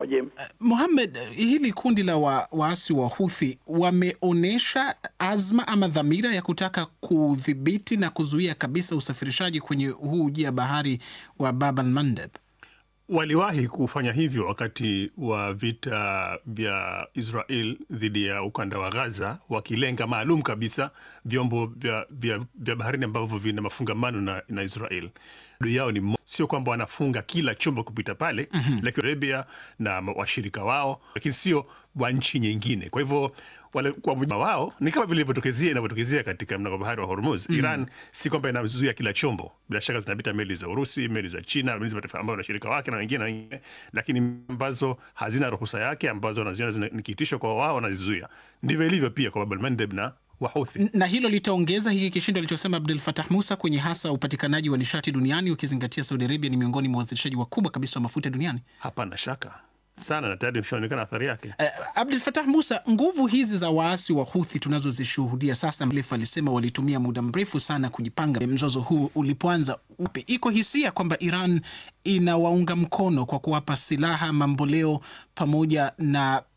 James. Mohamed, hili kundi la wa, waasi wa Houthi wameonyesha azma ama dhamira ya kutaka kudhibiti na kuzuia kabisa usafirishaji kwenye huu ujia bahari wa Bab al Mandeb. Waliwahi kufanya hivyo wakati wa vita vya Israel dhidi ya ukanda wa Gaza, wakilenga maalum kabisa vyombo vya, vya, vya baharini ambavyo vina mafungamano na, na Israel. Adui yao ni sio kwamba wanafunga kila chombo kupita pale mm -hmm. Lakini Arabia na washirika wao, lakini sio wa nchi nyingine. Kwa hivyo wale kwa wao ni kama vile ilivyotokezea inavyotokezea katika mlango bahari wa Hormuz. mm -hmm. Iran si kwamba inazuia kila chombo, bila shaka zinapita meli za Urusi, meli za China, meli za mataifa ambayo na washirika wake na wengine na wengine, lakini ambazo hazina ruhusa yake, ambazo wanaziona ni kitisho kwa wao, wanazizuia. Ndivyo ilivyo pia kwa Bab el Mandeb na Wahuthi. Na hilo litaongeza hiki kishindo alichosema Abdul Fatah Musa kwenye hasa upatikanaji wa nishati duniani, ukizingatia Saudi Arabia ni miongoni mwa wazalishaji wakubwa kabisa wa mafuta duniani. Hapana shaka sana na tayari imeshaonekana athari yake. Uh, Abdul Fatah Musa, nguvu hizi za waasi wa Huthi tunazozishuhudia sasa, Mlefu alisema walitumia muda mrefu sana kujipanga mzozo huu ulipoanza upe. Iko hisia kwamba Iran inawaunga mkono kwa kuwapa silaha, mamboleo pamoja na